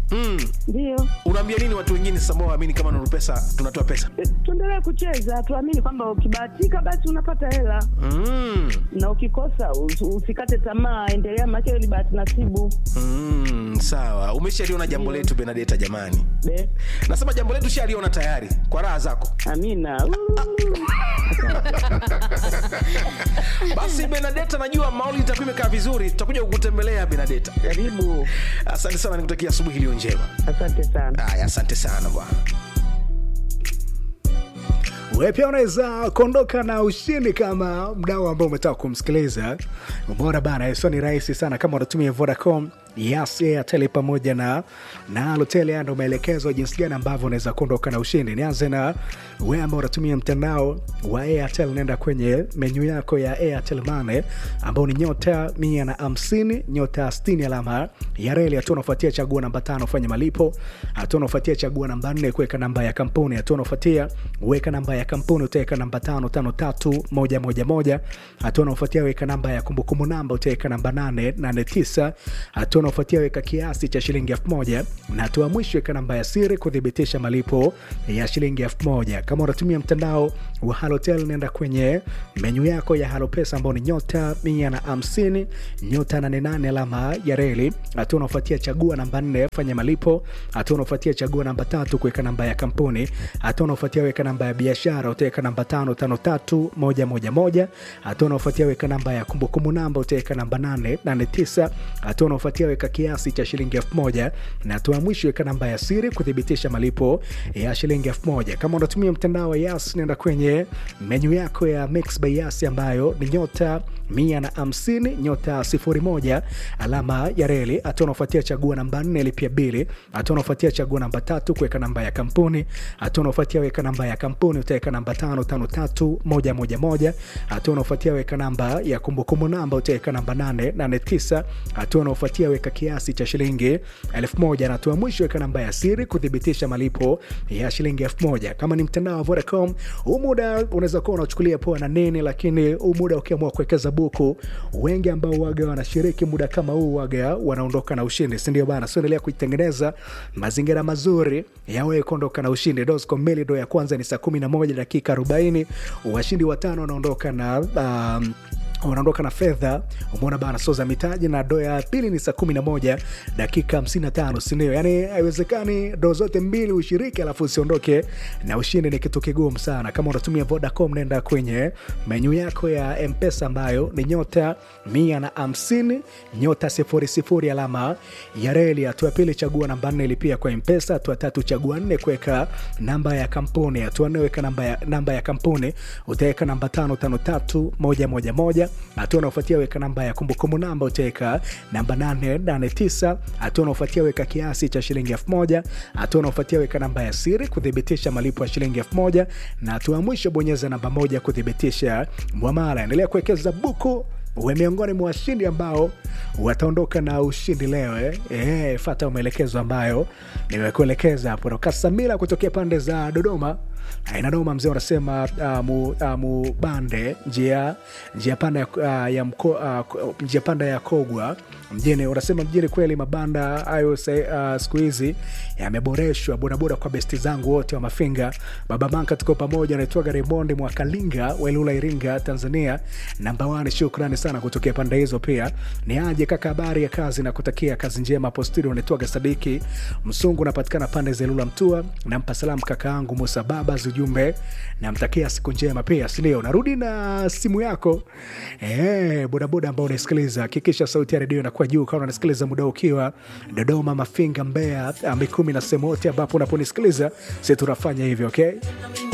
mm. Ndio unaambia nini watu wengine sasa ambao waamini kama Nuru Pesa tunatoa pesa Eh, tuendelee kucheza, tuamini kwamba ukibahatika basi unapata hela mm. na ukikosa us- usikate tamaa, endelea, maana hiyo ni bahati nasibu. Mm, sawa umeshaliona jambo letu benadeta jamani Be, nasema jambo letu shaliona tayari kwa raha zako amina. Uu. basi benadeta najua mauli itakuwa imekaa vizuri tutakuja kukutembelea benadeta Karibu, asante sana nikutakia asubuhi iliyo njema asante sana. haya asante sana bwana wewe pia unaweza kuondoka na ushindi kama mdau ambao umetaka kumsikiliza umeona bana sio ni rahisi sana kama unatumia vodacom Yes, Airtel pamoja na na Halotel ndo maelekezo jinsi gani ambavyo unaweza kuondoka na ushindi. Nianze na wewe ambao unatumia mtandao wa Airtel, nenda kwenye menyu yako ya Airtel Money ambao ni nyota mia na hamsini nyota sitini alama ya reli. Hatua unafuatia chagua namba tano fanya malipo. Hatua unafuatia chagua namba nne kuweka namba ya kampuni. Hatua unafuatia weka namba ya kampuni, utaweka namba tano tano tatu moja moja moja. Hatua unafuatia weka namba ya kumbukumbu namba, utaweka namba nane nane tisa. Hatua unaofuatia weka kiasi cha shilingi elfu moja na hatua mwisho weka namba ya siri kuthibitisha malipo ya shilingi elfu moja kama unatumia mtandao wa halotel nenda kwenye menyu yako ya halopesa ambao ni nyota mia na hamsini nyota 88 alama ya reli hatua unaofuatia chagua namba nne fanya malipo hatua unaofuatia chagua namba tatu kuweka namba ya kampuni hatua unaofuatia weka namba ya biashara utaweka namba tano tano tatu moja moja moja hatua unaofuatia weka namba ya kumbukumbu namba utaweka namba nane nane tisa hatua unaofuatia weka kiasi cha shilingi elfu moja na hatua ya mwisho weka namba ya siri kuthibitisha malipo ya shilingi elfu moja kama unatumia mtandao wa yas nenda kwenye menyu yako ya mix by yas ambayo ni nyota mia na hamsini nyota sifuri moja alama ya reli hatua unaofuatia chagua namba nne lipia bili hatua unaofuatia chagua namba tatu kuweka namba ya kampuni hatua unaofuatia weka namba ya kampuni utaweka namba tano tano tatu moja moja moja hatua unaofuatia weka namba ya kumbukumbu namba utaweka namba nane nane tisa hatua unaofuatia weka kiasi cha shilingi elfu moja na hatua ya mwisho weka namba ya siri kuthibitisha malipo ya shilingi elfu moja kama ni mtandao wa Vodacom huu muda unaweza kuwa unachukulia poa na nini lakini huu muda ukiamua kuwekeza buku wengi ambao waga wanashiriki muda kama huu waga wanaondoka na ushindi sindio bana so endelea kuitengeneza mazingira mazuri ya wewe kuondoka na ushindi dosco melido ya kwanza ni saa 11 dakika 40 washindi watano wanaondoka na um, wanaondoka na fedha umeona bana so za mitaji na do ya pili ni saa 11 dakika 55 sindio yani haiwezekani do zote mbili ushiriki alafu usiondoke na ushindi ni kitu kigumu sana kama unatumia vodacom nenda kwenye menyu yako ya mpesa ambayo ni nyota 150 nyota 00 alama ya reli hatua ya pili chagua namba nne ilipia kwa mpesa hatua tatu chagua nne kuweka namba ya kampuni hatua nne weka namba ya, namba ya kampuni utaweka namba tano tano tatu moja moja moja hatua unaofuatia weka namba ya kumbukumbu namba utaweka namba 889 hatua unaofuatia weka kiasi cha shilingi 1000 hatua unaofuatia weka namba ya siri kuthibitisha malipo ya shilingi 1000 na hatua ya mwisho bonyeza namba moja kuthibitisha mwamala endelea kuwekeza buku uwe miongoni mwa washindi ambao wataondoka na ushindi leo eh? Eh, fata maelekezo ambayo nimekuelekeza hapo toka samira kutokea pande za dodoma inadoma mzee unasema uh, mu, uh, mubande njia njia panda ya, uh, ya mko, uh, njia panda ya kogwa mjini unasema mjini kweli mabanda hayo uh, siku hizi yameboreshwa bodaboda kwa besti zangu wote wa mafinga baba manka tuko pamoja naitwaga remondi mwakalinga welula iringa tanzania namba wani shukrani sana kutokea pande hizo pia ni aje kaka habari ya kazi na kutakia kazi njema postiri unaitwaga sadiki msungu unapatikana pande za ilula mtua nampa salamu kaka yangu musa babas ujumbe namtakia siku njema pia sindio narudi na simu yako e, bodaboda ambao unaisikiliza hakikisha sauti ya redio inakuwa juu kama unasikiliza muda ukiwa dodoma mafinga mbea mikumi na sehemu yote ambapo unaponisikiliza si tunafanya hivyo okay